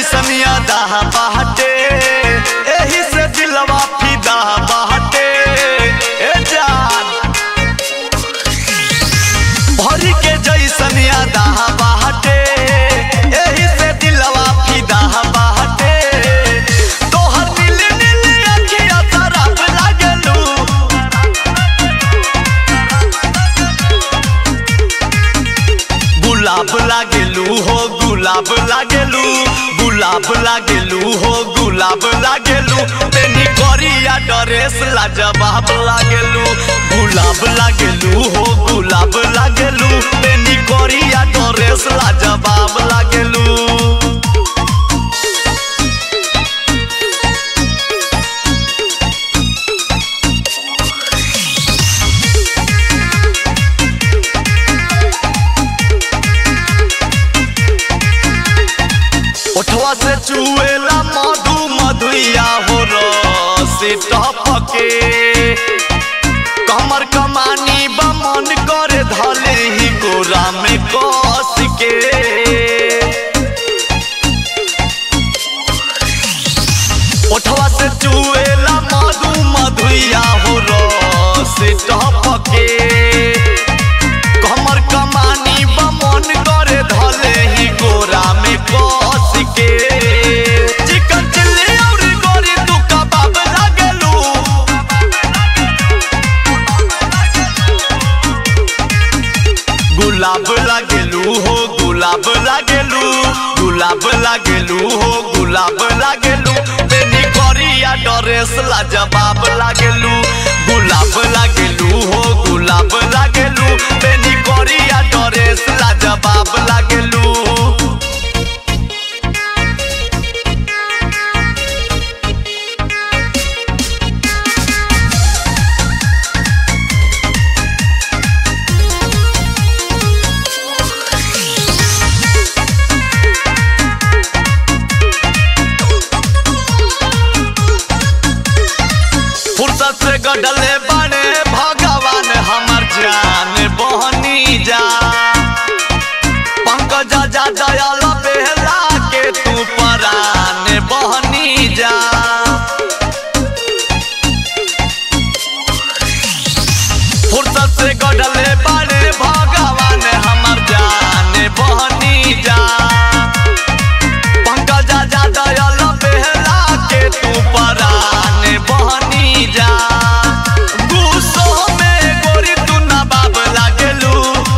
जैसनिया दाह बाटे एही से दिलवा फिदा बाटे ए जान भरी के जैसनिया दाह बाटे एही से दिलवा फिदा बाटे तोहर नील नील अखिया शराब लागलू गुलाब लागेलू हो गुलाब लागेलू गुलाब लागेलू हो गुलाब लागेलू तेनी करिया ड्रेस लाजवाब लागेलू गुलाब लागेलू हो गुलाब लागेलू तेनी करिया ड्रेस लाजवाब लागेलू ओठवा से चुएला मधु मधुया हो रस टपके कमर कमानी बमन करे धले ही गोरा में कस के ओठवा से चुएला मधु मधुया हो रस टपके कमर कमानी बमन करे धले ही गोरा में कस के चिकन चिल्ली और गोरी तू कबाब लागलू गुलाब लागेलू हो गुलाब लागेलू गुलाब लागेलू हो गुलाब लागेलू बेनी करिया ड्रेस लाजवाब लागेलू गुलाब लागेलू हो गुलाब लागेलू बेनी करिया ड्रेस लाजवाब लागेलू फुर्सत से गडले बने भगवान हमर जान बहनी जा पंकज जा दयाल बेहला के तू परान बहनी जा फुर्सत से गडले बने भगवान हमर जान बहनी जा पंकज जा दयाल बेहला के तू परान बहनी जा गुस्सो में गोरी तू नवाब लागेलू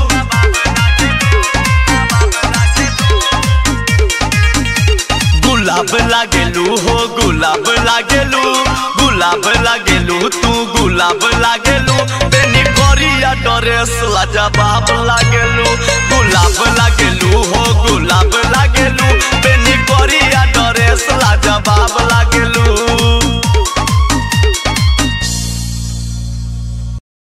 गुलाब लागेलू हो गुलाब लागेलू गुलाब लागेलू तू गुलाब लागेलू बेनी करिया ड्रेस लाजवाब लागेलू